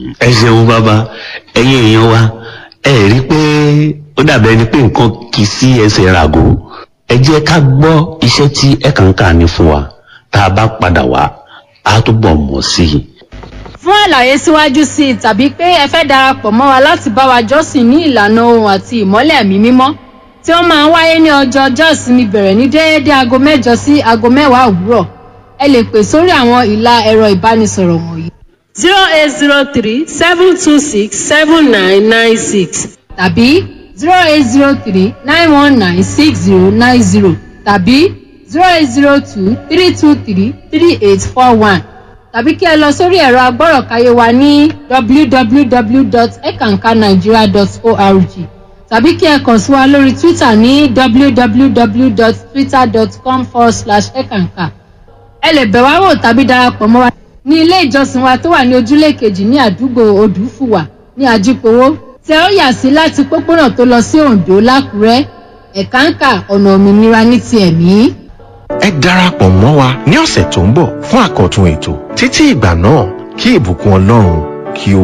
ẹ ṣeun bàbá ẹ̀yin èèyàn wa ẹ rí i pé ó dàbí ẹni pé nǹkan kì í sí ẹsẹ̀ ràgó ẹ jẹ́ ká gbọ́ iṣẹ́ tí ẹ̀kànkà ní fún wa tá a bá padà wá á túbọ̀ mọ̀ sí i. fún àlàyé síwájú sí i tàbí pé ẹ fẹ́ darapọ̀ mọ́ wa láti bá wa jọ́sìn ní ìlànà ohun àti ìmọ́lẹ̀ ẹ̀mí mímọ́ tí ó máa ń wáyé ní ọjọ́ ọjọ́ ìsinmi bẹ̀rẹ̀ ní déédéé aago mẹ́jọ sí aago mẹ́wàá òwúrọ̀ ẹ lè pè sórí àwọn ìlà ẹ̀rọ ìbánisọ̀rọ̀ wọ̀nyí zero eight zero three seven two six seven nine nine six tàbí zero eight zero three nine one nine six zero nine zero tàbí zero eight zero two three two three three eight four one tàbí kí ẹ lọ sórí ẹ̀rọ agbọ́rọ̀káyé wa ní www.ekankanigeria.org tàbí kí ẹ kàn sí wa lórí twitter ní www.twitter.com forward slash ekanka ẹ lè bẹ̀ wá wò tàbí darapọ̀ mọ́ wa ní ilé ìjọsìn wa tó wà ní ojúlé kejì ní àdúgbò odùfùwà ní ajípowó tí ẹ ó yà sí láti pópónà tó lọ sí oǹdó lákùrẹ́ ẹ̀káǹkà ọ̀nà òmìnira ní ti ẹ̀mí. ẹ darapọ̀ mọ́ wa ní ọ̀sẹ̀ tó ń bọ̀ fún àkọ́tún ètò títí ìgbà náà kí ìbùkún ọlọ́run kí ó